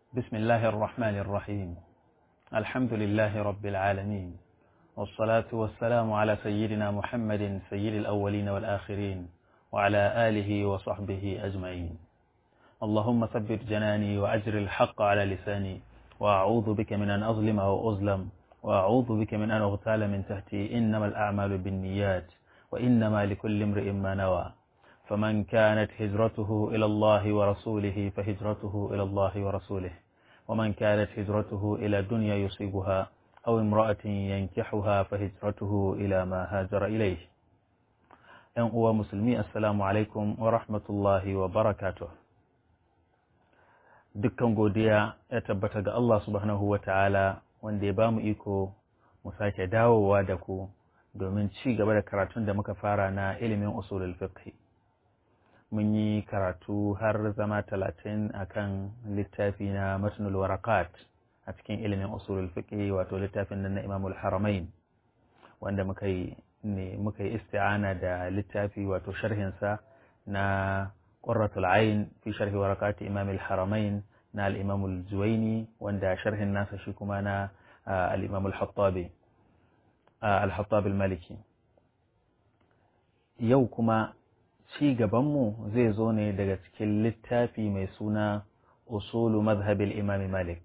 بسم الله الرحمن الرحيم الحمد لله رب العالمين والصلاة والسلام على سيدنا محمد سيد الأولين والآخرين وعلى آله وصحبه أجمعين اللهم ثبت جناني وأجر الحق على لساني وأعوذ بك من أن أظلم أو أظلم وأعوذ بك من أن أغتال من تحتي إنما الأعمال بالنيات وإنما لكل امرئ ما نوى فمن كانت هجرته إلى الله ورسوله فهجرته إلى الله ورسوله ومن كانت هجرته إلى دنيا يصيبها أو امرأة ينكحها فهجرته إلى ما هاجر إليه ‘yan uwa musulmi assalamu alaikum wa rahmatullahi wa barakatuh dukkan godiya ya tabbata ga Allah subhanahu wa ta'ala wanda ya ba mu iko mu sake dawowa da ku domin ci gaba da karatun da muka fara na ilimin usulul fiqh mun yi karatu har zama talatin akan littafi na matnul warakat a cikin ilimin usulul fiqh wato littafin nan na imamul haramain wanda muka yi ne muka yi isti'ana da littafi wato sharhinsa na qurratul ayn fi sharhi warakati imam al-haramain na al-imam al-juwayni wanda sharhin nasa shi kuma na al-imam al-hattabi al-hattabi al-maliki yau kuma ci gabanmu zai zo ne daga cikin littafi mai suna usulu mazhabil imam malik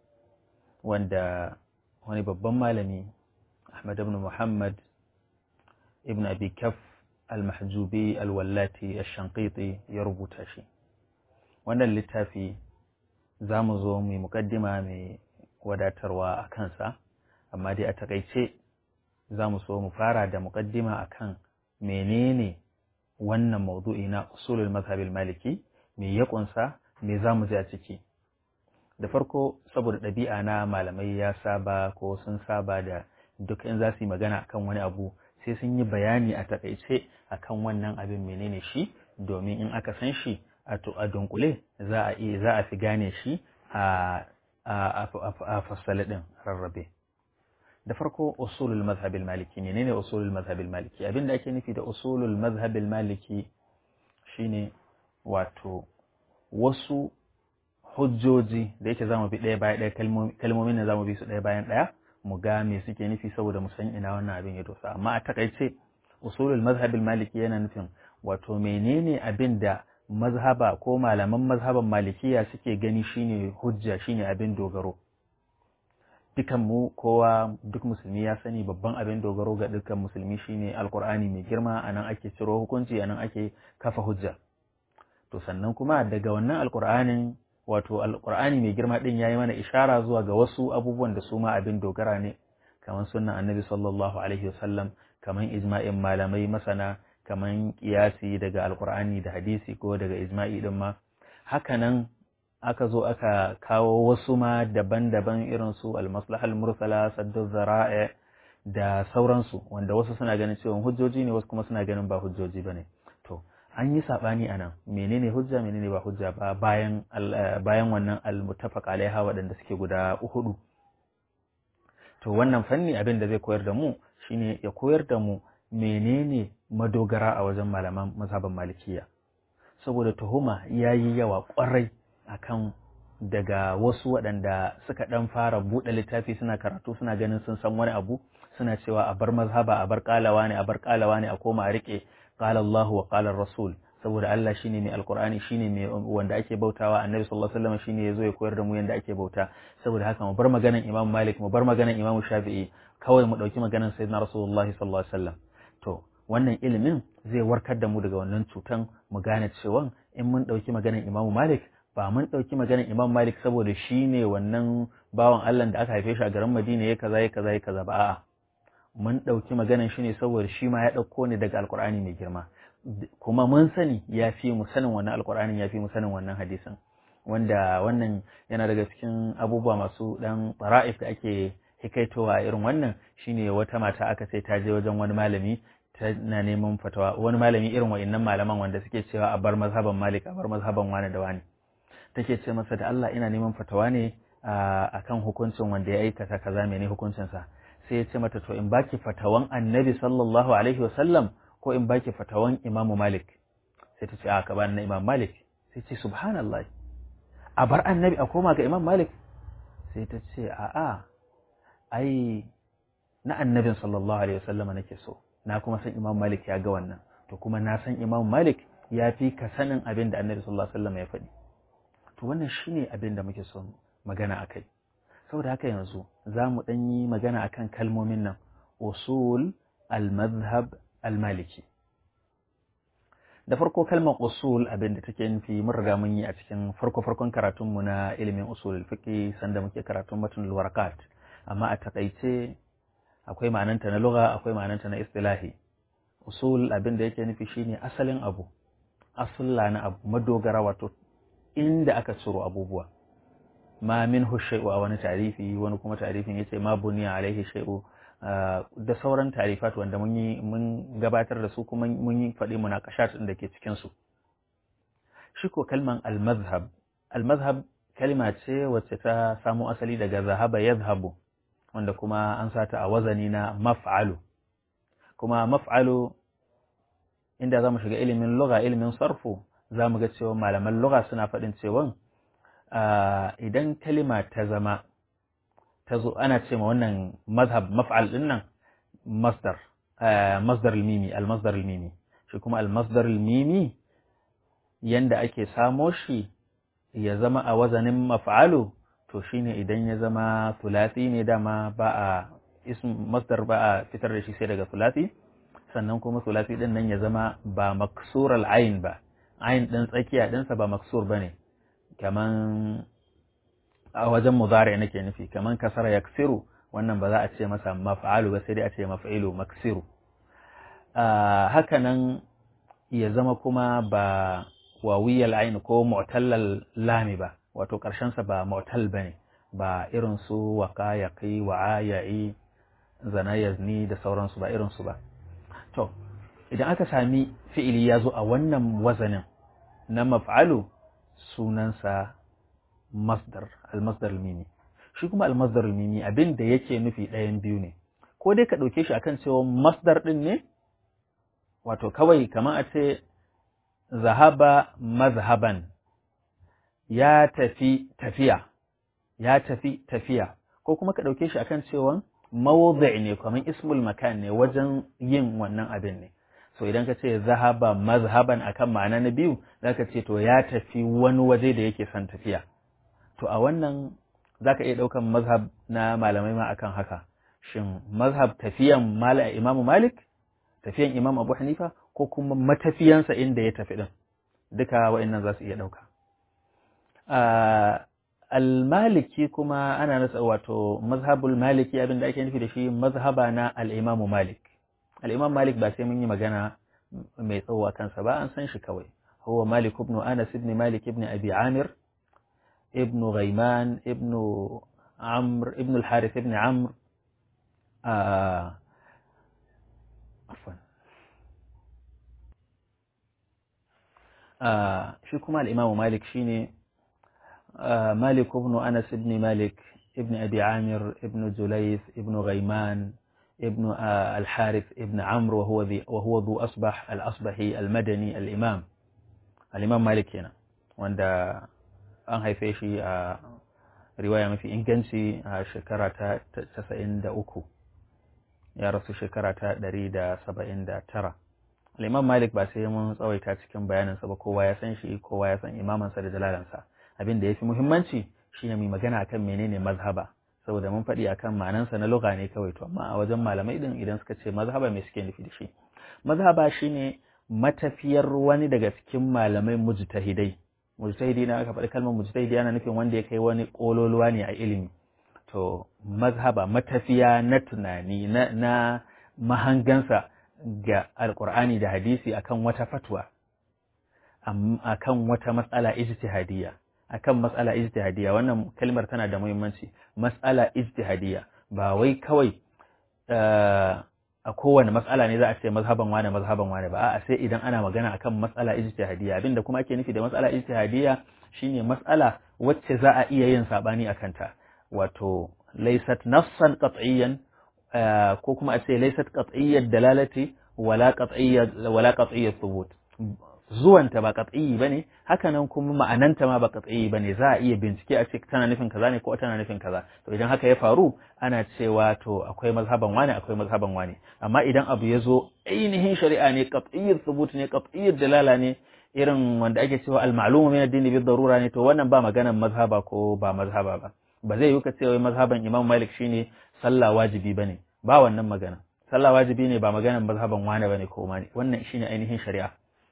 wanda wani babban malami ahmad ibn muhammad ibn abi kaf al-mahjubi al-wallati al-shanqiti ya rubuta shi wannan littafi za mu zo mai mukaddima mai wadatarwa a kansa amma dai a takaice za mu so mu fara da mukaddima akan menene wannan maudu'i na usulul mazhabil maliki me ya kunsa me za mu ji a ciki da farko saboda ɗabi'a na malamai ya saba ko sun saba da duk in za su yi magana akan wani abu sai sun yi bayani a takaice akan wannan abin menene shi domin in aka san shi a dunkule za a iya za a fi gane shi a a fassale din rarrabe da farko usulul mazhabil maliki ne ne usulul mazhabil maliki abin da ake nufi da usulul mazhabil maliki shine wato wasu hujjoji da yake zamu bi ɗaya bayan ɗaya kalmomin da zamu bi su ɗaya bayan ɗaya mu ga me suke nufi saboda mu san ina wannan abin ya dosa amma a takaice usulul mazhabil maliki yana nufin wato menene abin da mazhaba ko malaman mazhaban malikiya suke gani shine hujja shine abin dogaro dukan mu kowa duk musulmi ya sani babban abin dogaro ga dukkan musulmi shine alkur'ani mai girma anan ake ciro hukunci anan ake kafa hujja to sannan kuma daga wannan alkur'anin wato alkur'ani mai girma din yayi mana ishara zuwa ga wasu abubuwan da su ma abin dogara ne kamar sunnan annabi sallallahu alaihi wasallam kamar ijma'in malamai masana kamar kiyasi daga alkur'ani da hadisi ko daga ijma'i din ma hakanan aka zo aka kawo wasu ma daban-daban irin su almaslahal mursala saddu zara'i da sauransu wanda wasu suna ganin cewa hujjoji ne wasu kuma suna ganin ba hujjoji bane to an yi sabani anan menene hujja menene ba hujja ba bayan bayan wannan almuttafaq alaiha waɗanda suke guda hudu to wannan fanni abin da zai koyar da mu shine ya koyar da mu menene madogara a wajen malaman mazhaban malikiya saboda tuhuma yayi yawa kwarai akan daga wasu waɗanda suka ɗan fara buɗe littafi suna karatu suna ganin sun san wani abu suna cewa a bar mazhaba a bar ƙalawa ne a bar ƙalawa ne a koma a riƙe qala Allahu wa qala Rasul saboda Allah shine mai alqur'ani shine mai wanda ake bautawa annabi sallallahu alaihi wasallam shine yazo ya koyar da mu yanda ake bauta saboda haka mu bar maganan Imam Malik mu bar maganan Imam Shafi'i kawai mu dauki maganan Sayyidina Rasulullahi sallallahu alaihi wasallam to wannan ilimin zai warkar da mu daga wannan cutan mu gane cewa in mun dauki maganan Imam Malik ba mun ɗauki maganar Imam Malik saboda shi ne wannan bawan Allah da aka haife shi a garin Madina ya kaza ya kaza ya kaza ba a'a mun ɗauki maganar shi ne saboda shi ma ya ɗauko ne daga Alƙur'ani mai girma kuma mun sani ya fi mu sanin wannan Alƙur'anin ya fi mu sanin wannan hadisin wanda wannan yana daga cikin abubuwa masu ɗan fara'if da ake hikaitowa irin wannan shine wata mata aka ce ta je wajen wani malami tana neman fatawa wani malami irin wa'annan malaman wanda suke cewa a bar mazhaban Malik a bar mazhaban wani da wani take ce masa da Allah ina neman fatawa ne a kan hukuncin wanda ya aikata kaza mene hukuncinsa sai ya ce mata to in baki fatawan annabi sallallahu alaihi wasallam ko in baki fatawan imamu malik sai ta ce a ka bani na imam malik sai ce subhanallah a bar annabi a koma ga imam malik sai ta ce a'a ai na annabin sallallahu alaihi wasallama nake so na kuma san imam malik ya ga wannan to kuma na san imam malik ya fi ka sanin abin da annabi sallallahu alaihi wasallama ya faɗi to wannan shine abin da muke so magana akai saboda haka yanzu za mu ɗan yi magana akan kalmomin nan usul al-madhhab al-maliki da farko kalmar usul abin da take nufi mun riga mun yi a cikin farko farkon karatun mu na ilimin usul fiqh sanda muke karatun matnul warakat amma a takaice akwai ma'ananta na lugha akwai ma'ananta na istilahi usul abin da yake nufi shine asalin abu asulla na abu madogara wato inda aka ciro abubuwa ma minhu shay'u a wani tarifi wani kuma tarifin yace ma buniya alaihi shay'u da sauran tarifat wanda mun yi mun gabatar da su kuma mun yi faɗi munakashat din da ke cikin su shi ko kalman al-mazhab al-mazhab kalma ce wacce ta samo asali daga zahaba yadhhabu wanda kuma an sata a wazani na maf'alu kuma maf'alu inda zamu shiga ilimin lugha ilimin sarfu zamu ga cewa malaman lugha suna faɗin cewa idan kalima ta zama ta zo ana ce ma wannan mazhab maf'al din nan masdar masdar al-mimi al-masdar al-mimi shi kuma al-masdar al-mimi yanda ake samo shi ya zama a wazanin maf'alu to shine idan ya zama thulathi ne dama ba a ism masdar ba a fitar da shi sai daga thulathi sannan kuma thulathi din nan ya zama ba maksur al-ain ba ain din tsakiya dinsa ba maksur bane kaman a wajen mudari nake nufi kaman kasara yaksiru wannan ba za a ce masa maf'alu ba sai dai a ce maf'ilu maksiru haka nan ya zama kuma ba wawiyal ain ko mu'tallal lami ba wato karshen sa ba mu'tal bane ba irin su waqa yaqi wa aya'i zana yazni da sauransu ba irin su ba to idan aka sami fi'ili ya zo a wannan wazanin na maf'alu sunansa masdar al-masdar al-mimi shi kuma al-masdar al-mimi abin da yake nufi ɗayan biyu ne ko dai ka ɗauke shi akan cewa masdar ɗin ne wato kawai kamar a ce zahaba mazhaban ya tafi tafiya ya tafi tafiya ko kuma ka ɗauke shi akan cewa mawdi' ne kamar ismul makan ne wajen yin wannan abin ne so idan ka ce zahaba mazhaban akan ma'ana na biyu zaka ce to ya tafi wani waje da yake son tafiya to a wannan zaka iya ɗaukan mazhab na malamai ma akan haka shin mazhab tafiyan imamu malik tafiyan imam abu hanifa ko kuma matafiyansa inda ya tafi din duka wa'annan za su iya ɗauka al-maliki kuma ana nasa wato mazhabul maliki abin da ake nufi da shi mazhaba na al-imamu malik al-imam malik ba sai mun yi magana mai tsawo a kansa ba an san shi kawai huwa malik ibn anas ibn malik ibn abi amir ibn ghaiman ibn amr ibn al-harith ibn amr afwan shi kuma al-imam malik shine مالك بن أنس بن مالك ابن أبي عامر ابن جليث ابن غيمان ابن الحارث ابن عمرو وهو ذي وهو ذو أصبح الأصبحي المدني الإمام الإمام مالك هنا وعند an haife shi a riwaya mafi inganci a shekara ta casa'in da uku ya rasu shekara ta ɗari da saba'in da tara al'imam malik ba sai mun tsawaita cikin bayaninsa ba kowa ya san shi kowa ya san imamansa da jalalansa abin da ya fi muhimmanci shine mai magana akan menene mazhaba saboda mun faɗi akan ma'anansa na lugha ne kawai to amma a wajen malamai din idan suka ce mazhaba me suke nufi da shi mazhaba shine matafiyar wani daga cikin malamai mujtahidai mujtahidi na aka faɗi kalmar mujtahidi yana nufin wanda ya kai wani kololuwa ne a ilimi to mazhaba matafiya na tunani na, na mahangansa ga alkur'ani da hadisi akan wata fatwa akan wata matsala ijtihadiyya akan matsala ijtihadiyya wannan kalmar tana da muhimmanci matsala ijtihadiyya ba wai kawai a kowane matsala ne za a ce mazhaban wane mazhaban wane ba a'a sai idan ana magana akan matsala ijtihadiyya abinda kuma ake nufi da matsala ijtihadiyya shine matsala wacce za a iya yin sabani akan ta wato laysat nafsan qat'iyyan ko kuma a ce laysat qat'iyyat dalalati wala qat'iyyat wala qat'iyyat thubut zuwanta ba qat'i bane haka nan kuma ma'ananta ma ba qat'i bane za a iya bincike a ce tana nufin kaza ne ko tana nufin kaza to idan haka ya faru ana cewa to akwai mazhaban wani akwai mazhaban wani amma idan abu ya zo ainihin shari'a ne qat'iyyat thubut ne qat'iyyat dalala ne irin wanda ake cewa al-ma'lumu min ad-din bi darura ne to wannan ba maganan mazhaba ko ba mazhaba ba ba zai yi ka ce wai mazhaban Imam Malik shine sallah wajibi bane ba wannan magana sallah wajibi ne ba maganan mazhaban wani bane ko wani wannan shine ainihin shari'a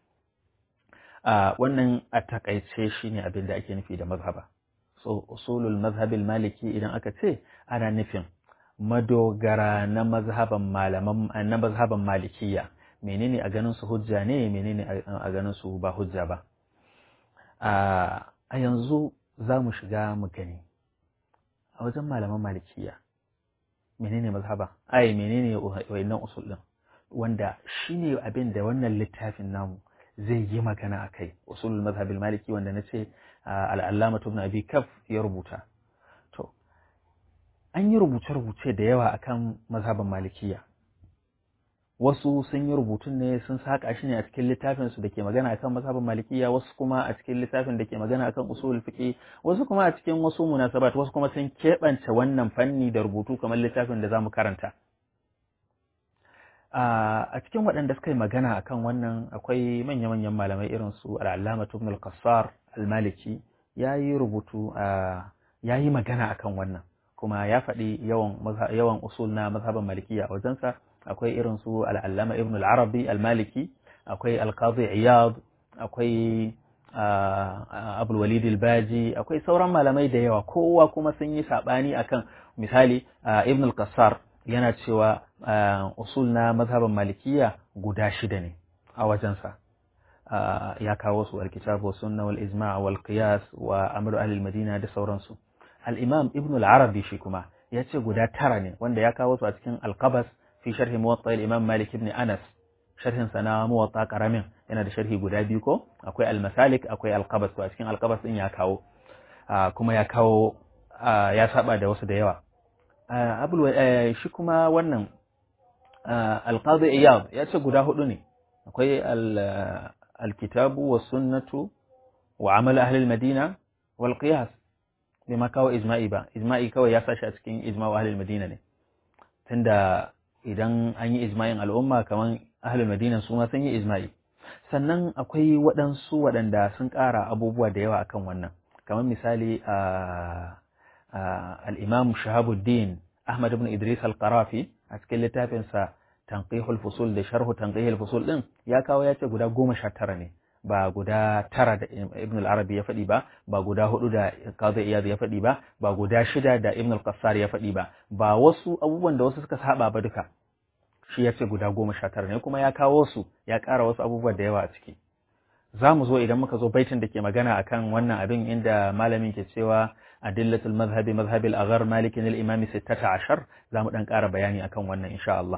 a wannan a takaice shine abin da ake nufi da mazhaba so usulul mazhabil maliki idan aka ce ana nufin madogara na mazhaban malaman na mazhaban malikiya menene a ganin su hujja ne menene a ganin su ba hujja ba a yanzu za mu shiga mu gani a wajen malaman malikiya menene mazhaba ai menene wayannan usul din wanda shine abin da wannan littafin namu zai yi magana a kai usulul mazhabil maliki wanda na ce al'allama ibn abi kaf ya rubuta to an yi rubuce-rubuce da yawa akan mazhaban malikiya wasu sun yi rubutun ne sun saka shi ne a cikin littafin su da ke magana akan mazhaban malikiya wasu kuma a cikin littafin da ke magana akan usulul fiqh wasu kuma a cikin wasu munasabat wasu kuma sun keɓance wannan fanni da rubutu kamar littafin da zamu karanta a cikin waɗanda suka yi magana akan wannan akwai manya-manyan malamai irin su al'allama ibn al-qassar al-maliki ya yi rubutu ya yi magana akan wannan kuma ya faɗi yawan yawan usul na mazhaban malikiya a wajensa akwai irin su al'allama ibn al-arabi al-maliki akwai al-qadi iyad akwai abul walid al-baji akwai sauran malamai da yawa kowa kuma sun yi saɓani akan misali ibn al-qassar yana cewa usul na mazhaban malikiya guda shida ne a wajensa ya kawo su alkitabu sunna wal ijma' wal qiyas wa amru ahli madina da sauransu al-imam ibn al-arabi shi kuma ya ce guda tara ne wanda ya kawo su a cikin al-qabas fi sharhi muwatta al-imam malik ibn anas sharhin sa na muwatta karamin yana da sharhi guda biyu ko akwai al-masalik akwai al-qabas to a cikin al-qabas din ya kawo kuma ya kawo ya saba da wasu da yawa abul shi kuma wannan alqadi iyad ya ce guda hudu ne akwai alkitabu wa sunnatu wa amal ahli almadina wal qiyas bai ma kawo ijma'i ba ijma'i kawai ya sashi a cikin ijma'u ahli almadina ne tunda idan an yi ijma'in al'umma kaman ahli almadina su ma sun yi ijma'i sannan akwai waɗansu waɗanda sun ƙara abubuwa da yawa akan wannan kamar misali a الإمام شهاب الدين أحمد بن إدريس القرافي أتكلم لتافنسا تنقيح الفصول ده شرح تنقيح الفصول دين يا كاو يا ce guda goma sha tara ne ba guda tara da Ibn al-Arabi ya faɗi ba ba guda hudu da Qadi Iyad ya faɗi ba ba guda shida da Ibn al-Qassar ya faɗi ba ba wasu abubuwan da wasu suka saba ba duka shi ya ce guda goma sha tara ne kuma ya kawo su ya ƙara wasu abubuwa da yawa a ciki za mu zo idan muka zo baitin da ke magana akan wannan abin inda malamin ke cewa adillatul mazhabi mazhabil aghar malikin al-imam 16 za mu dan ƙara bayani akan wannan insha Allah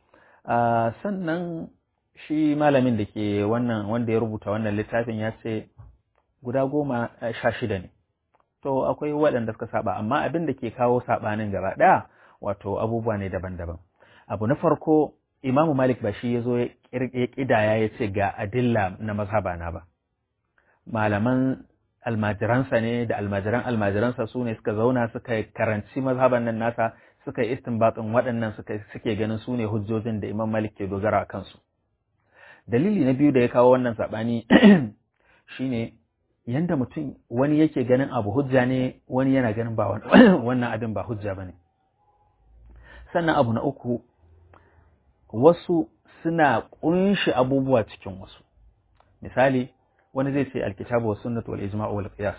sannan shi malamin da ke wannan wanda ya rubuta wannan littafin ya ce guda goma sha shida ne to akwai waɗanda suka saba amma abin da ke kawo saɓanin gaba ɗaya wato abubuwa ne daban-daban abu na farko imamu malik ba shi ya zo ya ƙidaya ya ce ga adilla na mazhaba na ba malaman almajiransa ne da almajiran almajiransa su ne suka zauna suka karanci mazhaban nan nasa suka yi istinbatin waɗannan suke ganin su ne hujjojin da imam malik ke dogara a kansu dalili na biyu da ya kawo wannan saɓani shine yanda mutum wani yake ganin abu hujja ne wani yana ganin ba wannan abin ba hujja ba ne sannan abu na uku wasu suna ƙunshi abubuwa cikin wasu misali wani zai ce alkitabu wa sunnatu wal ijma'u wal qiyas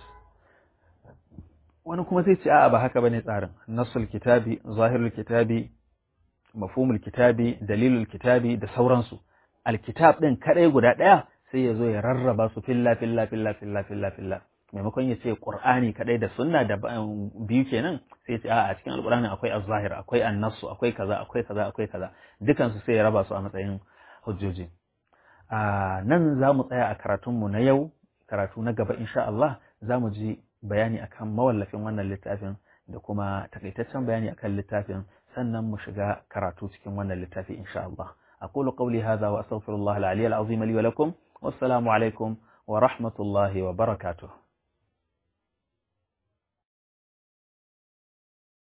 wani kuma zai ce a'a ba haka bane tsarin nasul kitabi zahirul kitabi mafhumul kitabi dalilul kitabi da sauransu alkitab din kadai guda daya sai ya zo ya rarraba su filla filla filla filla filla filla maimakon ya ce qur'ani kadai da sunna da biyu kenan sai ya ce a cikin alqur'ani akwai az-zahir akwai an-nassu akwai kaza akwai kaza akwai kaza dukan su sai ya raba su a matsayin hujjoji a nan za mu tsaya a karatunmu na yau karatu na gaba insha Allah za mu ji bayani akan mawallafin wannan littafin da kuma takaitaccen bayani akan littafin sannan mu shiga karatu cikin wannan littafi insha Allah أقول قولي هذا وأستغفر الله العلي العظيم لي ولكم wassalamu alaikum wa rahmatullahi wa barakatuh